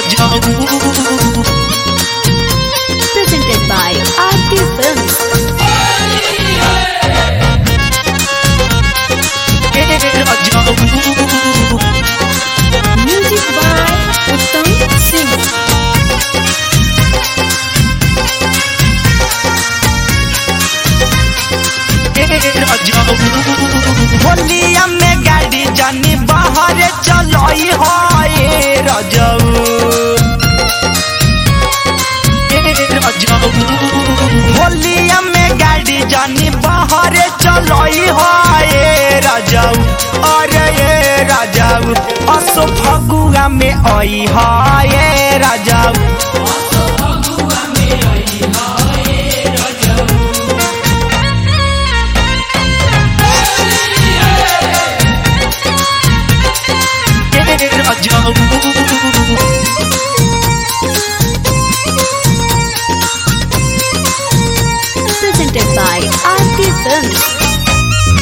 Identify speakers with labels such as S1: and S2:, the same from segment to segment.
S1: Presented by RT Films. Music by Uttam Singh.
S2: होलिया में गाड़ी जानी बाहर चलई है रजऊ होलिया में गाड़ी जानी बाहर चलई है रजऊ अरे ये रजऊ असो फगुआ में आई है रजऊ
S1: Presented by RT Films.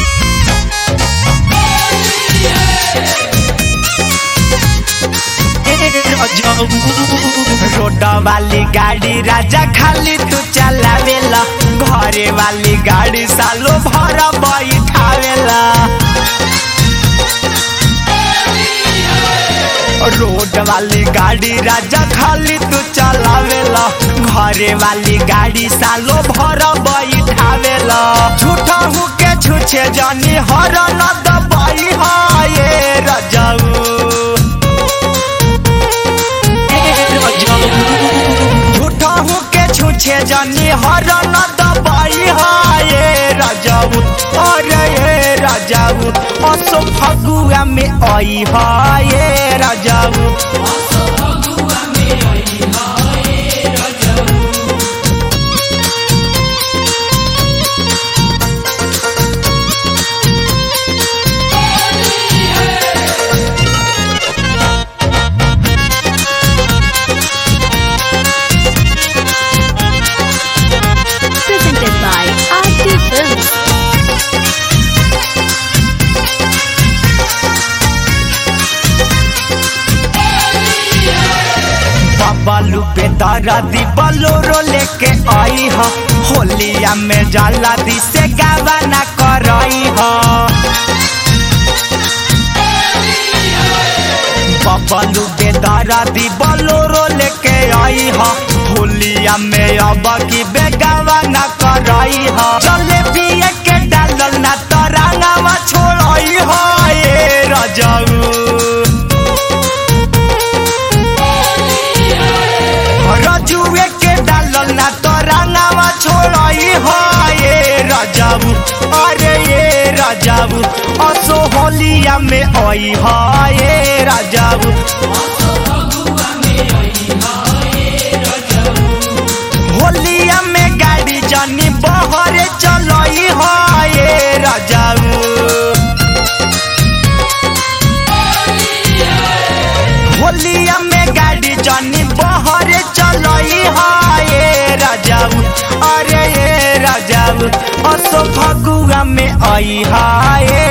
S2: Road वाली गाड़ी राजा खाली तू चलावेला घरे वाली गाड़ी सालो भर बैठावेला रोड वाली गाड़ी राजा खाली तू चलावेला घरे वाली गाड़ी सालो भर बैठावेला झूठा हूँ के छुछे जानी हर न दबाई है ये रजाऊ झूठा हूँ के छूछे जानी हर न दबाई है राजाऊ अरे ये राजाऊ असो फगुआ में आई है ये राजाऊ
S1: Presented by RT Films.
S2: बालू पे तारा दी बलोरो लेके आई हा होलिया में जाला दी से गावा ना करई हा बबलू बेदारा दी बलोरो लेके आई हा होलिया में अब की बेगावा ना करई हा चले पिए के डालल ना तरांगावा छोड़ई हा ये रजाऊ रजुए के डालल ना तरांगावा छोड़ई हा ये रजाऊ अरे ये रजाऊ असो होलिया में आई हा ये रजाऊ होलिया में गाड़ी जानी बहर चलई हा ये रजाऊ होलिया में गाड़ी जानी बहर चलई है राजाऊ अरे ये राजाऊ असो फगुआ में आई है